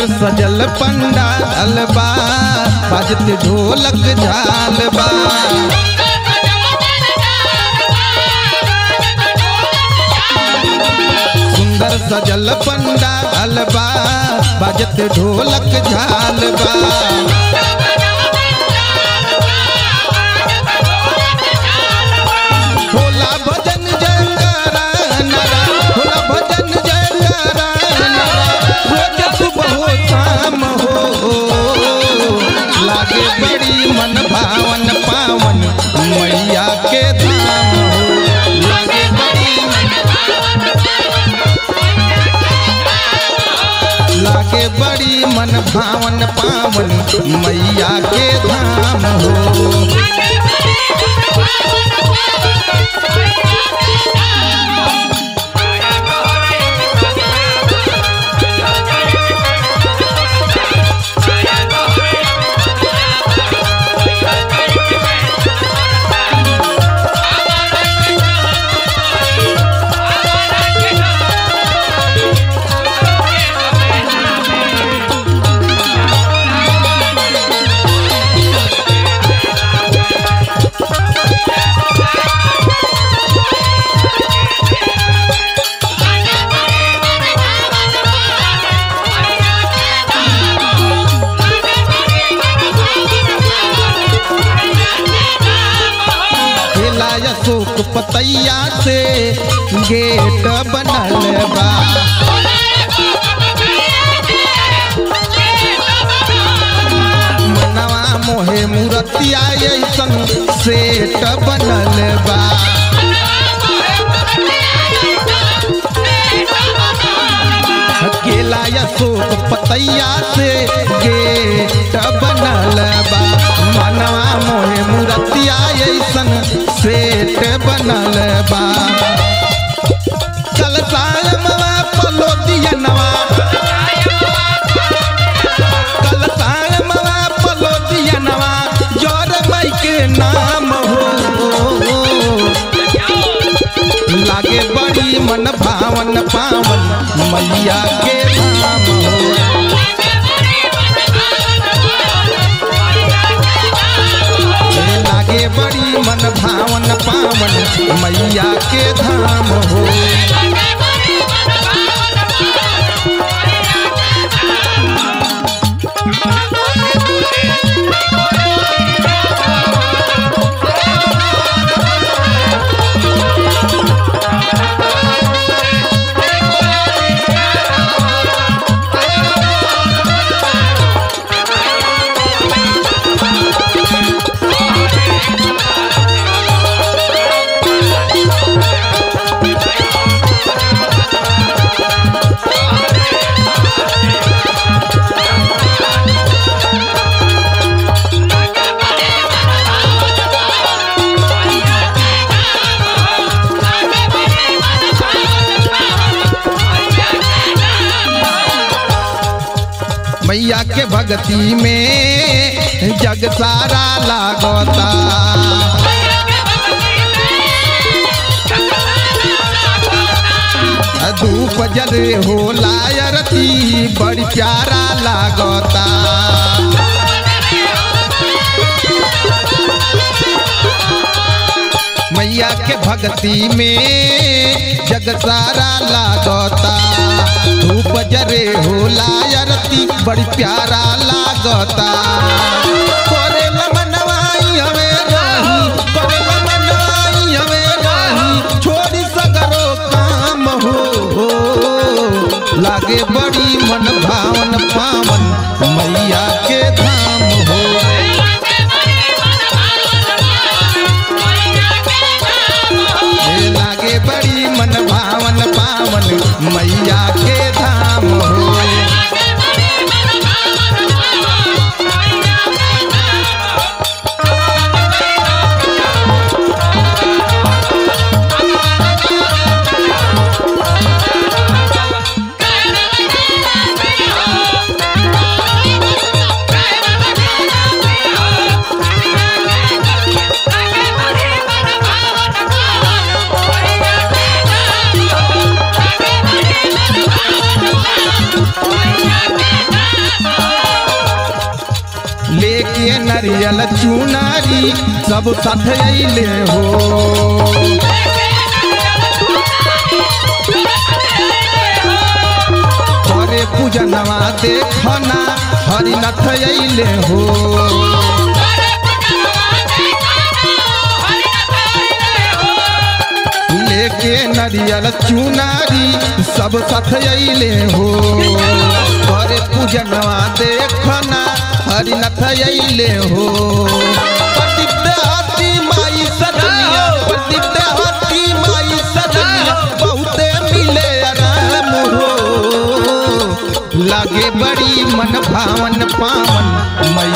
सजल पंडाल बा बाजत ढोलक झाल बा सुंदर सजल पंडाल बा बाजत ढोलक झाल बा होला भजन जयकारा नरा होला भजन जयकारा नरा रोज सुबह हो शाम हो लागे बड़ी मन भावन पावन मैया के धाम हो लागे बड़ी लागे बड़ी मन भावन पावन मैया के धाम हो खेला अशोक पतैया से गेट बनल बा मनवा मोहे मूर्तिया ऐसन सेट बनल बा केला अशोक पतैया से गेट बनल बा मनवा मोहे मूर्तिया ऐसन सेट बनल बा चल सायमवा पलो दियनवा कल सायमवा पलो दियनवा जोर मई के नाम हो लागे बड़ी मन भावन पावन मैया के धाम हो ए लागे बड़ी मन भावन पावन मैया के धाम हो मैया के भक्ति में जग सारा लागता धूप जले हो लायरती बड़ी प्यारा लागता मैया के भक्ति में जग सारा लागता धूप जरे हो लायरती बड़ी प्यारा लागता करे मनवाई हमें रही करे मनवाई हमें रही छोड़ी सगरो काम हो, हो लागे बड़ी मन भावन पावन मैया के धाम हो ए लागे बड़ी मन भावन पावन मैया के धाम हो नारियल चुनारी सब साथ अइले हो करे पूजनवा देखना हरिनाथ अइले हो लेके नारियल चुनारी सब साथ अइले हो करे पूजनवा देखना हरिनाथ अइले हो पतित हाथी माई सजनिया पतित हाथी माई सजनिया बहुते मिले आराम हो लागे बड़ी मन भावन पावन